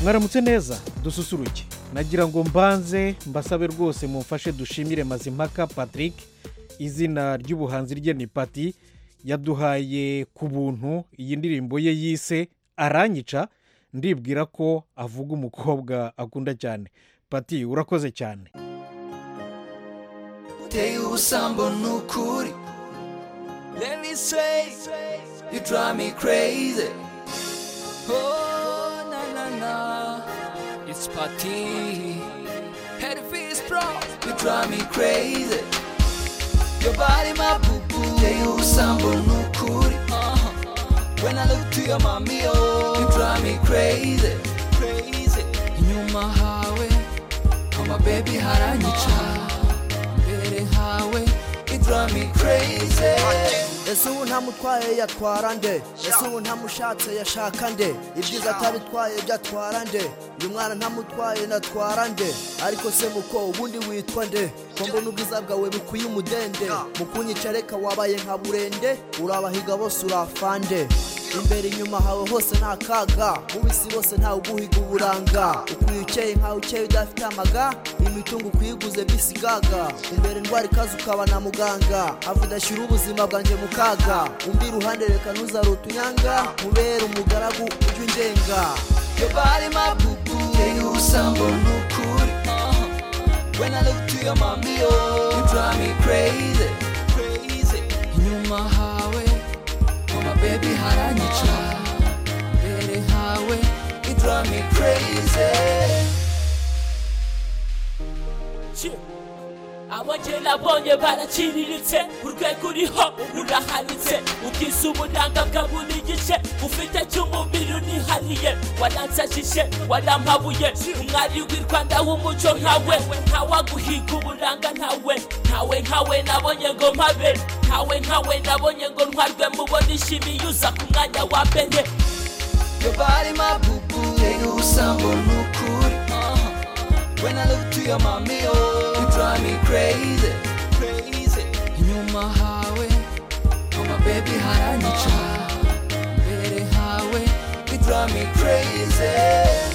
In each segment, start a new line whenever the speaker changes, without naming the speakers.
mwaramutse neza dususuruke nagira ngo mbanze mbasabe rwose mumfashe dushimire mazimpaka patrick izina ry'ubuhanzi rye ni pati yaduhaye ku buntu iyi ndirimbo ye yise aranyica ndibwira ko avuga umukobwa akunda cyane pati urakoze cyane
uteye ubusambo ni ukuri let me say you drive me crazy oh na na na it's party head fees pro you drive me crazy your body my boo boo uteye ubusambo ni ukuri uh-huh. when I look to your mommy oh you drive me crazy crazy inyuma hawe mama baby haranyica mbere hawe it drive me crazy
ese ubu ntamutwaye yatwara nde ese ubu ntamushatse yashaka nde ibyiza atabitwaye byatwara nde uyu mwana ntamutwaye natwara nde ariko se muko ubundi witwa nde ko mbona ubwiza bwawe bukwiye umudende mu kunyica reka wabaye nka burende urabahiga bose urafande imbere inyuma hawe hose nta kaga mu bisi bose ntawe uguhiga uburanga ukwiye ukeye nkawe ukeye udafite amaga imitungo ukuyiguze bisigaga imbere ndwara ikaze ukaba na muganga avuga ashyira ubuzima bwanjye mu kaga undi iruhande reka ntuzare utunyanga mubere umugaragu ujye ungenga
Your body, my boo boo. Take you sambo nukuri. Uh-huh. When I look to your mommy, oh, you drive me crazy, crazy. Inyuma hawe, mama baby haranyica. Mbere hawe, you drive me crazy.
abongera nabonye baraciriritse urwego uriho rurahanitse ukisa uburanga bwa buri gice ufite cy'umubiri unihariye waransajije warampabuye umwari w'i rwanda w'umuco nkawe ntawaguhiga uburanga ntawe ntawe nkawe nabonye ngo mpabe ntawe nkawe nabonye ngo ntwarwe mubona ishimiye uza ku mwanya wa mbere
Your body, my boo boo. Take you sambo nukuri. Uh-huh. When I look to your mommy, oh, you drive me crazy, crazy. Inyuma hawe, mama baby haranyica. Mbere hawe, you drive me crazy.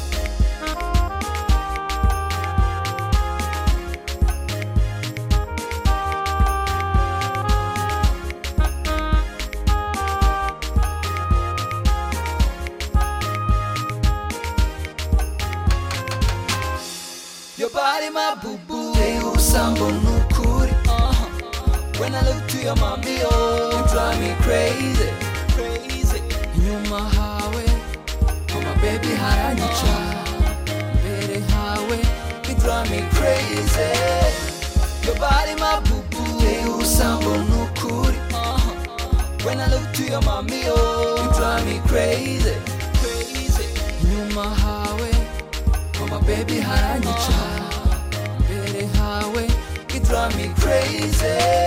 Your body, my boo boo. Take you sambo nukuri. Uh-huh. When I look to your mommy, oh, you drive me crazy, crazy. Inyuma hawe, mama baby haranyica. Mbere hawe, you drive me crazy. Your body, my boo boo. Take you sambo nukuri. Uh-huh. When I look to your mommy, oh, you drive me crazy, crazy. Inyuma hawe, mama baby haranyica. Mbere hawe, you drive me crazy.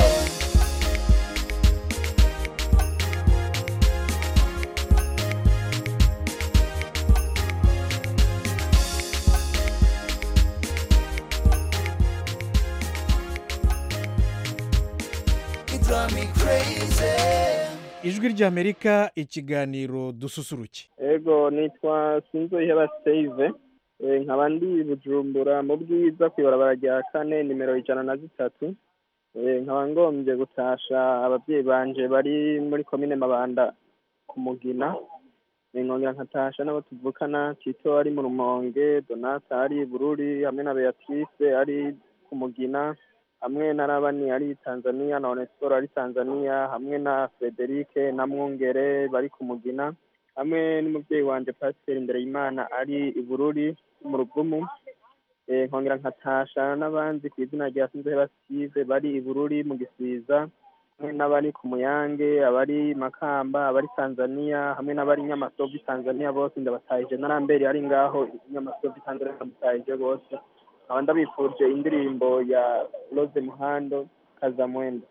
You drive me crazy.
ijwi ry'amerika ikiganiro dususuruke
ego nitwa sinzoheba save Eh, nkaba ndi bujumbura mu bwiza ku ibarabara rya kane nimero ijana na zitatu Eh, nkaba ngombye gutasha ababyeyi banje bari muri komine mabanda ku mugina Eh, nkongera nkatasha n'abo tuvukana tito ari mu rumonge donata ari bururi hamwe na beatrice ari ku mugina hamwe na rabani ari tanzania na onesiporo ari tanzania hamwe na frederike na mwungere bari ku mugina hamwe n'umubyeyi wanjye pasiteri imbere y'imana ari i bururi mu rugumu Eh, nkongera nkatasha n'abandi ku izina rya sinzoheba sive bari i bururi mu gisiza hamwe n'abari ku muyange abari makamba abari tanzania hamwe n'abari nyamasovu tanzania bose ndabatahije na ramberi ari ngaho nyamasovu tanzania ndamutahije bose nkaba ndabifurije indirimbo ya rose muhando kazamwenda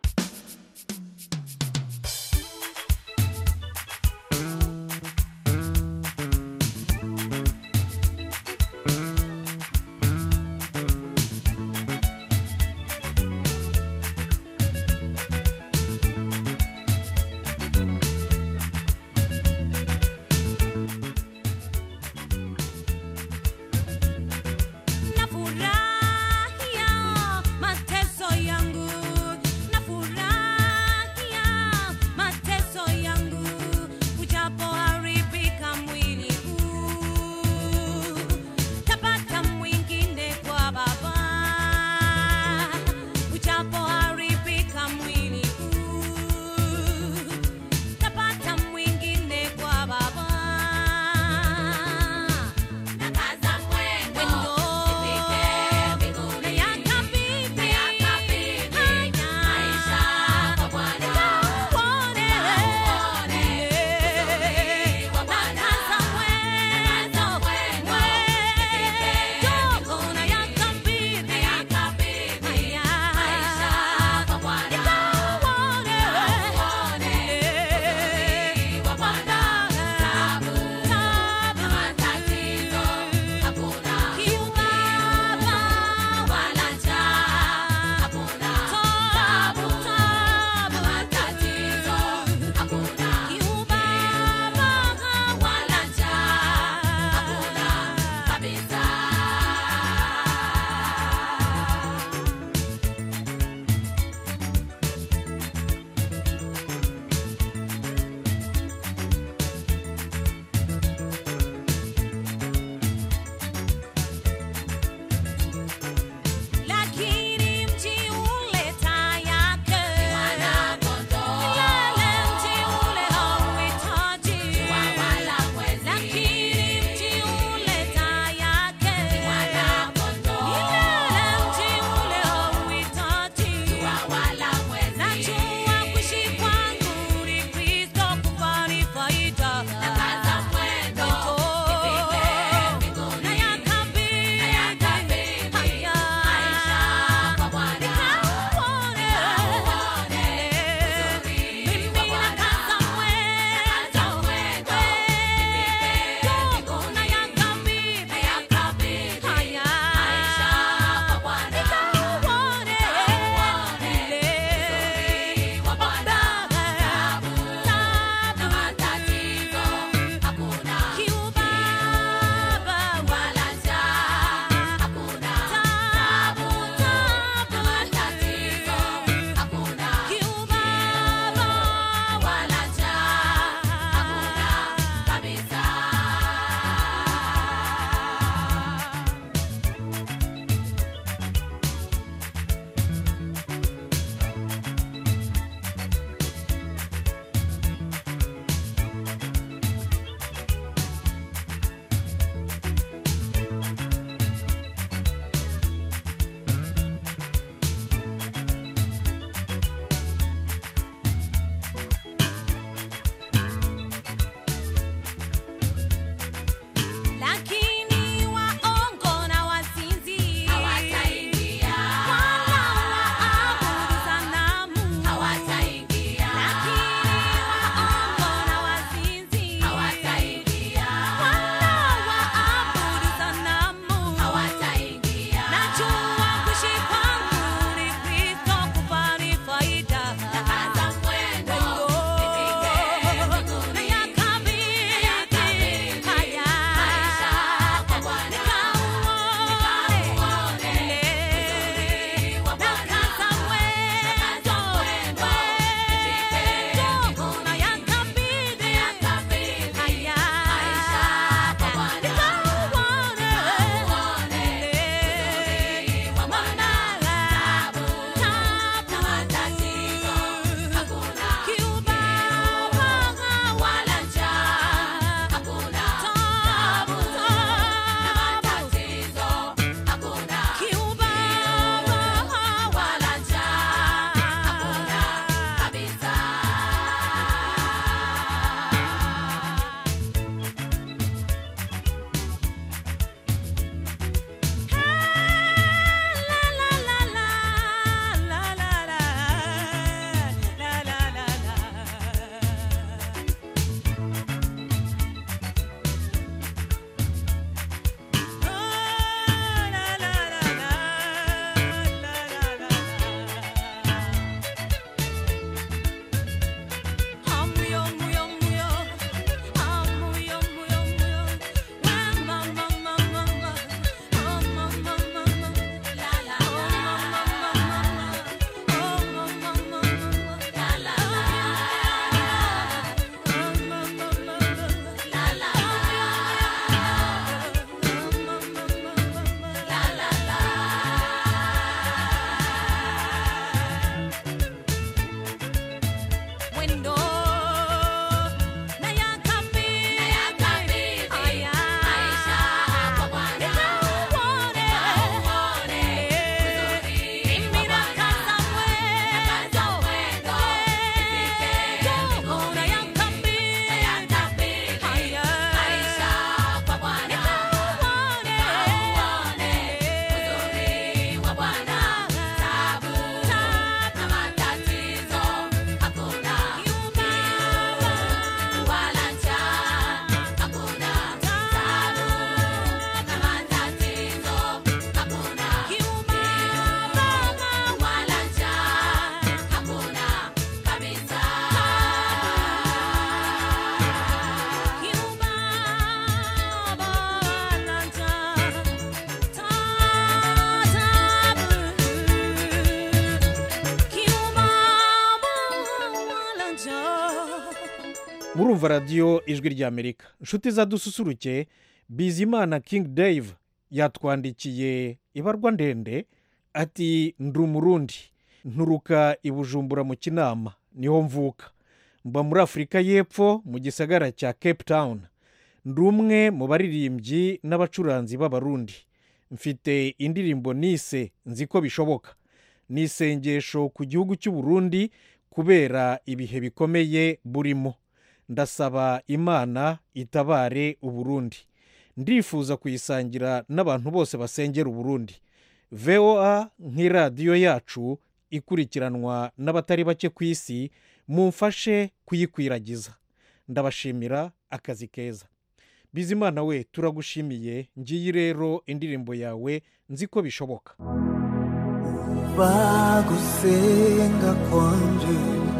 murumva radiyo ijwi ry'amerika inshuti zadususuruke bizimana king dave yatwandikiye ibarwa ndende ati ndi umurundi nturuka i bujumbura mu kinama niho mvuka mba muri afurika y'epfo mu gisagara cya cape town ndi umwe mu baririmbyi n'abacuranzi b'abarundi mfite indirimbo nise nzi ko bishoboka ni isengesho ku gihugu cy'u Burundi kubera ibihe bikomeye burimo ndasaba imana itabare uburundi ndifuza kuyisangira n'abantu bose basengera uburundi voa nk'iradiyo yacu ikurikiranwa n'abatari bake ku isi mumfashe kuyikwiragiza ndabashimira akazi keza bizimana we turagushimiye ngiyi rero indirimbo yawe nzi ko bishoboka
umva gusenga kwanje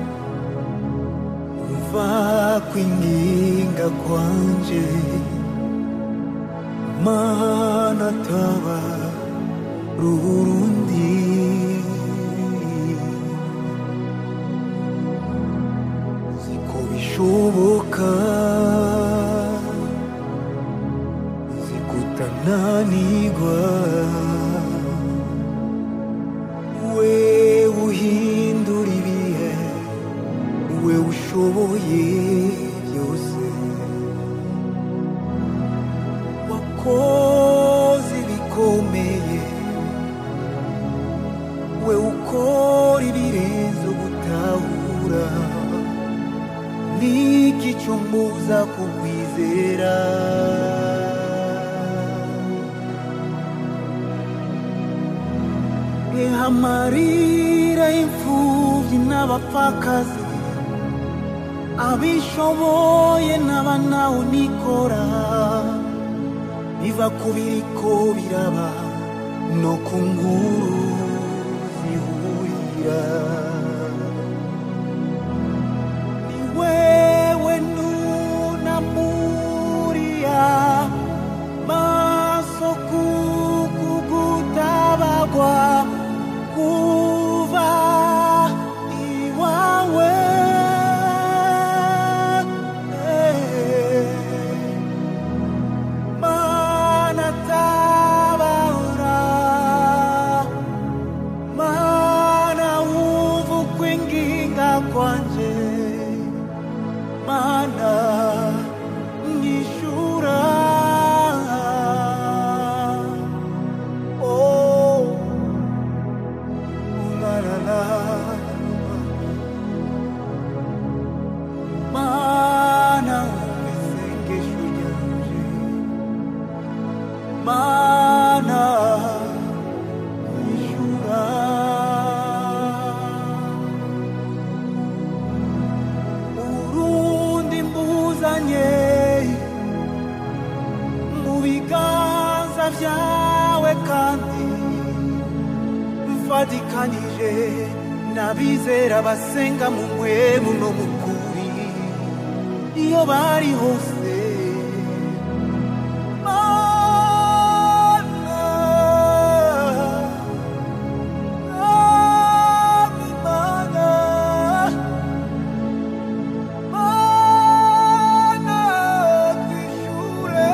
umva kwinginga kwanje mana taba rurundi ziko bishoboka zikutananirwa we uhindura ibihe we ushoboye byose wakoze ibikomeye we ukora ibirenze gutahura niki cyo mbuza kukwizera Eha amarira y'imfubyi n'abapfakazi abishoboye n'abanawe nikora biva ku biriko biraba no ku nkuru zihurira ni wewe nunamuriya maso kukugutabagwa kuva iwawe mana tabara mana wumva ukwinginga kwanje mana nyishura oh la la la mana wumva isengesho ryanje mana nyishura urundi mbuzanye mu biganza byawe kandi mfatikanije n'abizera basenga mu mwemu no mu kuri iyo bari hose Mana, Mana, Mana, twishure.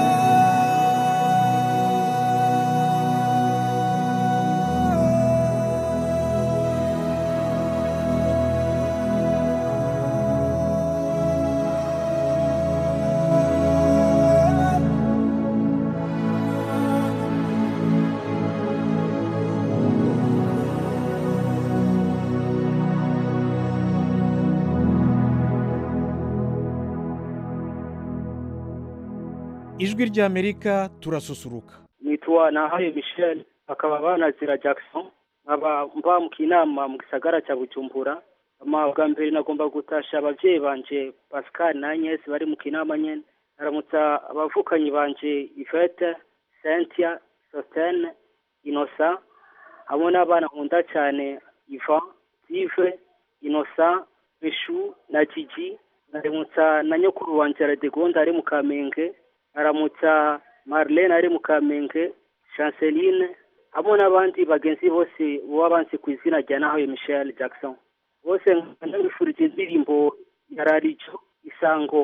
ijwi ry'amerika turasusuruka
nitwa nahaye michel bakaba banazira jackson nkaba mba mu kinama mu gisagara cya bujumbura ama bwa mbere nagomba gutasha ababyeyi banje pascal na agnes bari mu kinama nyene aramutsa abavukanyi banje ivete cynthia sostene inosa hamwe n'abana nkunda cyane ivan steve inosa beshu na gigi aramutsa na nyokuru wanje radegonda ari mu kamenge aramutsa marlene ari mu kamenge chanceline hamwe n'abandi bagenzi bose baba banzi ku izina rya nahawe michel jackson bose ndabifurije indirimbo ya rarijo isango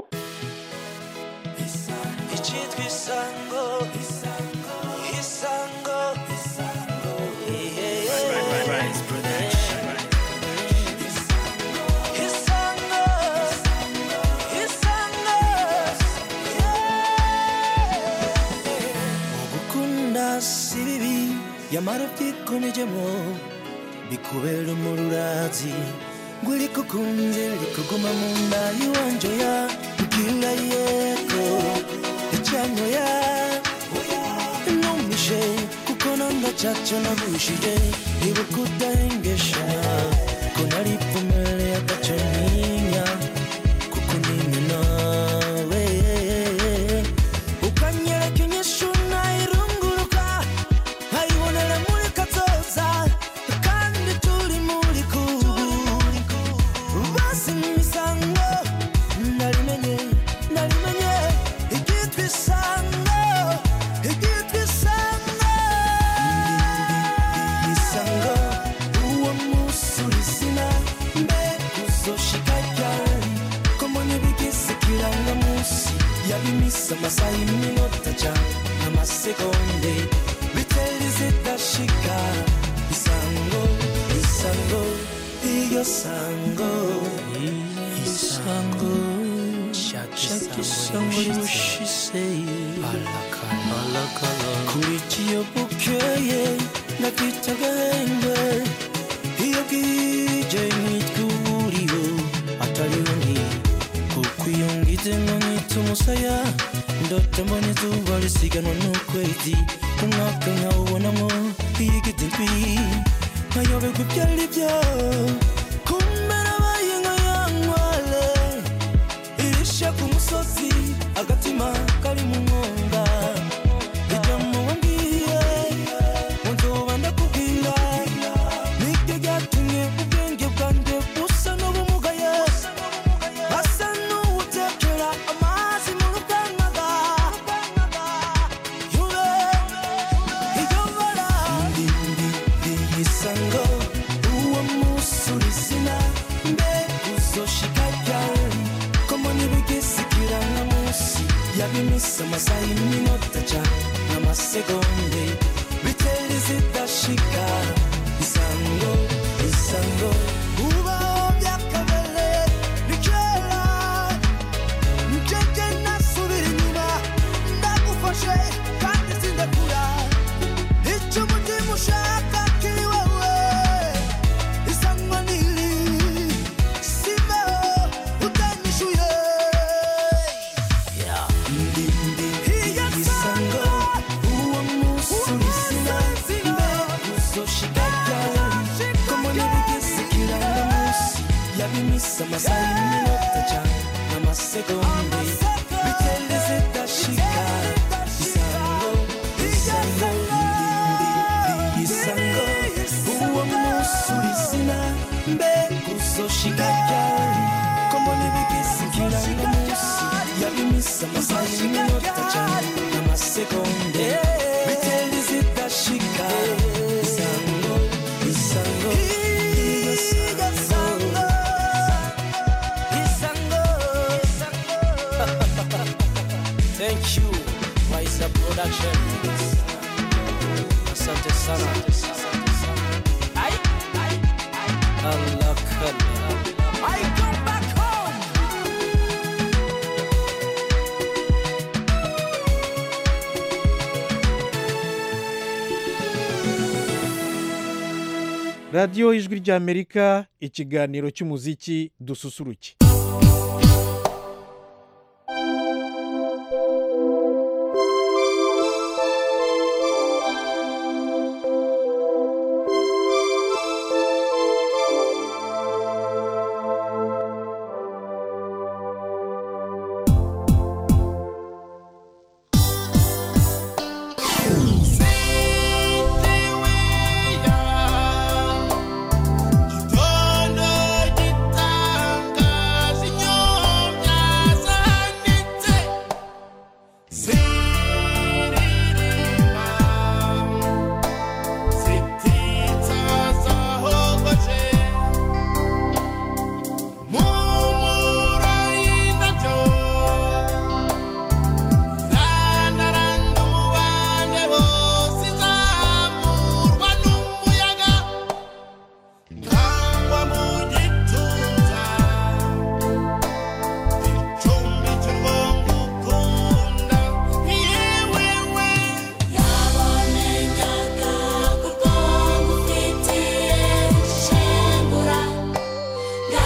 icyitwa isango isango isango isango isango isango ugukunda si bibi yamara ubyikomejemo bikubera umururazi ngo urikukunze rikuguma mu nda y'iwanje ya bwira yego icyanyo ya numishe kuko nanga cyacu nagushije ibuka udahengesha ko nari pfumere agace ntinya kuko ntinya nawe ukanyereka inyishu nayirunguruka nkayibonera muri kazoza kandi turi muri kubu basi mu misango narimenye narimenye iryitwa isango iryitwa isango isango uwo munsi urizina mbe uzoshika ryari ko mbonye bigize ikirangamunsi yabimisa amasaha y'iminota cyane n'amasegonde biteri zidashika isango isango iyo sango isango shaka isango rimushise kurikiye bukeye nakita agahenge iyo bwije nitwa uburiro atariho ndi kuko iyo ngize ngo nkita umusaya ndote mbona izuba risiganwa n'ukwezi umwaka nkawubonamo iyigiti ndwi nkayoberwa ibyo ari byo kumbe nabaye nka ya nkwale irisha ku musozi agatima kari mu mwonga ijya mu wambwiye ngo nzoba ndakubwira nibyo byatumye ubwenge bwanjye busa n'ubumugaye asa n'uwutekera amazi mu rukangaga yure iyo bara ndi ndi ndi isango uwo munsi urizina mbe uzoshika ryari ko mbona ibigize ikirangamunsi yabimisa amasaha y'iminota cyane n'amasegonde biteri zidashika isango isango ubaho byakabere ni kera njyewe nasubira inyuma ndagufashe kandi sindakura icyo umutima ushaka kiri wowe isango niri simeho utanyishuye ndi ndi isango uwo munsi urizina mbe uzoshika ryari ko mbona ibigize ikirangamunsi yabimisa amasaha y'iminota cyane n'amasegonde bitende zidashika isango isango ndi ndi isango uwo munsi urizina mbe uzoshika ryari ko mbona ibigize ikirangamunsi yabimisa amasaha y'iminota cyane n'amasegonde bitende zidashika isango isango isango Thank you, Waisa Production. Asante sana. Ai, ai, ai. Allah kalla. I come back home.
radiyo ijwi ry'amerika ikiganiro cy'umuziki dususuruke
Gitondo gitanga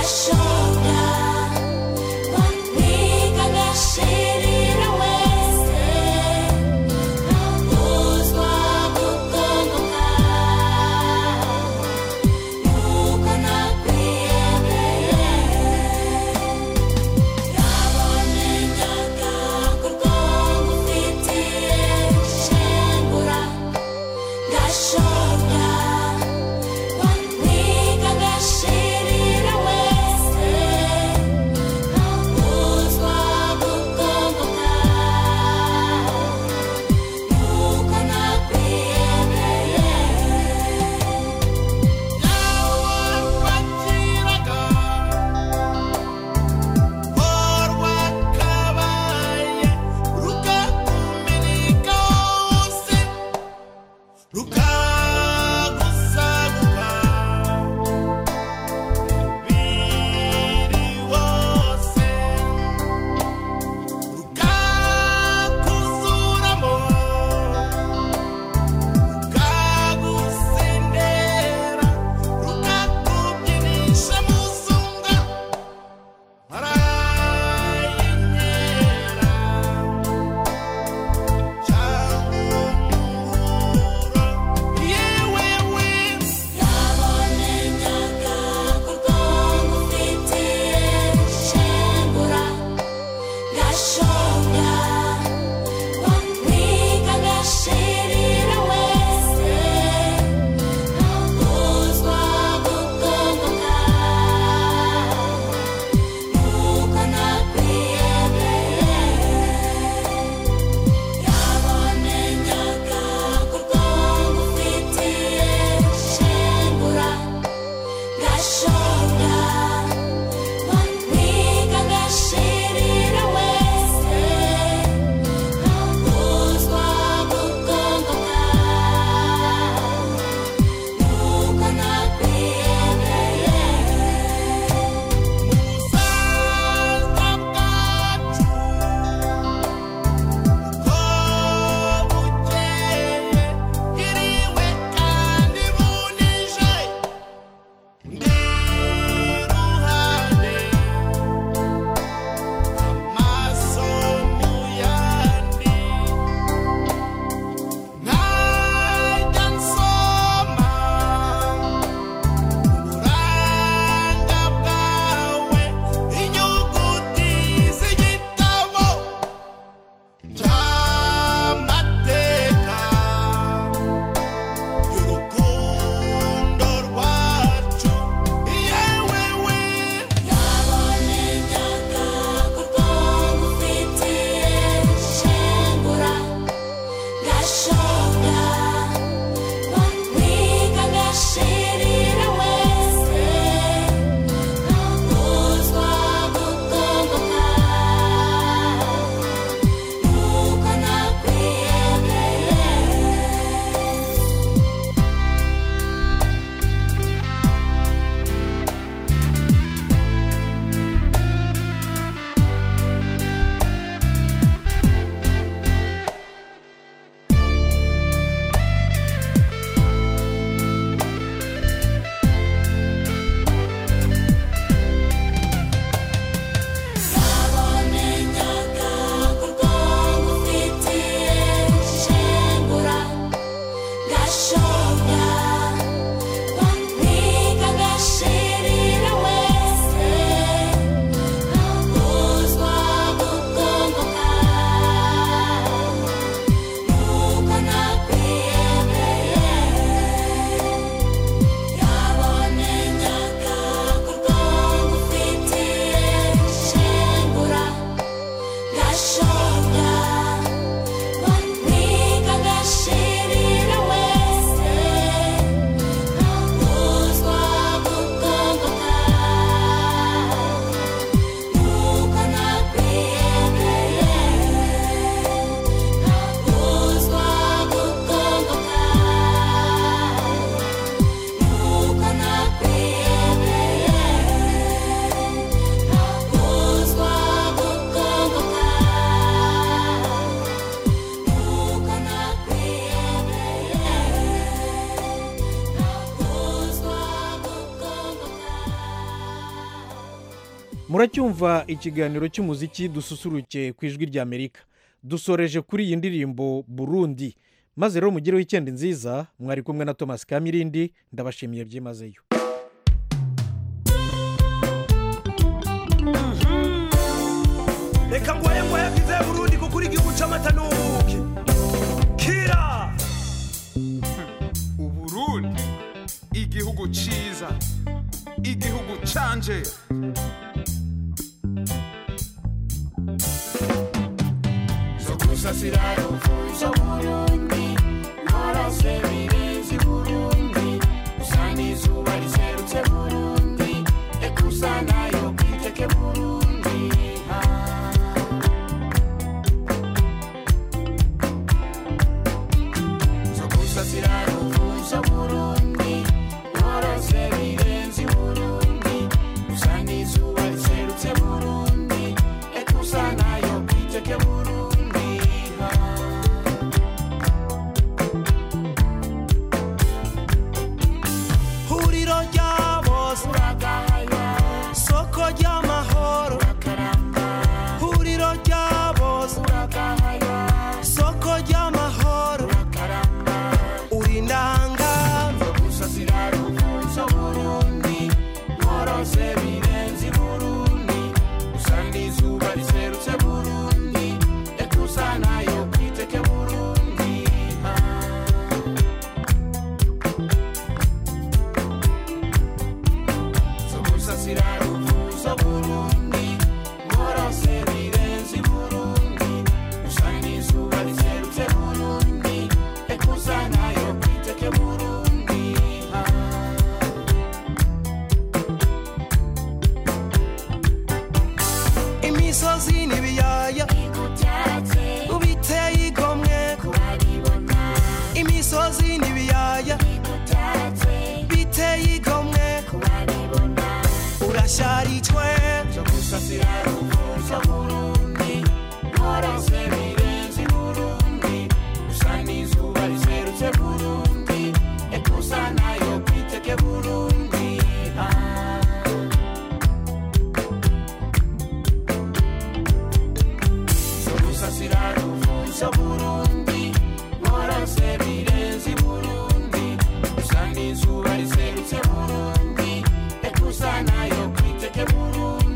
gashoga wampiga gashirira wese ntaguzwa gukongoka nuko nakwiyemeye yabonye nyagakorwa ngufitiye shengura gashoga wampiga gashirira wese
muracyumva ikiganiro cy'umuziki dususuruke ku ijwi ry'amerika dusoreje kuri iyi ndirimbo burundi maze rero mugireho icyenda nziza mwari kumwe na thomas kamirindi ndabashimiye byimazeyo
reka ngoye ngoye bwize burundi kuko uri igihugu c'amata n'ubuki kira
uburundi igihugu ciza igihugu canje
zo gusasira ruvuzo burundi nkorose birenze burundi usa n'izuba riserutse burundi ekusa nayo kwiteke burundi zo gusasira ruvuzo burundi nkorose birenze burundi usa n'izuba riserutse burundi ekusa nayo kwiteke burundi
huriro rya bose soko ry'amahoro huriro rya bose soko ry'amahoro uri ndanga
gusasira ruvuzo burundi nkorose birenze burundi usa n'izuba riserutse burundi ekusa nayo kwiteke burundi zo gusasira ruvuzo burundi nkorose birenze burundi usa n'izuba riserutse burundi ekusa nayo kwiteke burundi
imisozi n'ibiyaya ubiteye igomwe imisozi n'ibiyaya biteye igomwe urasharijwe
zo gusasira ruvuzo burundi nkorose birenze burundi usa n'izuba riserutse burundi ekusa nayo kwiteke burundi zo gusasira ruvuzo burundi nkorose birenze burundi usa n'izuba riserutse burundi ekusa nayo kwiteke burundi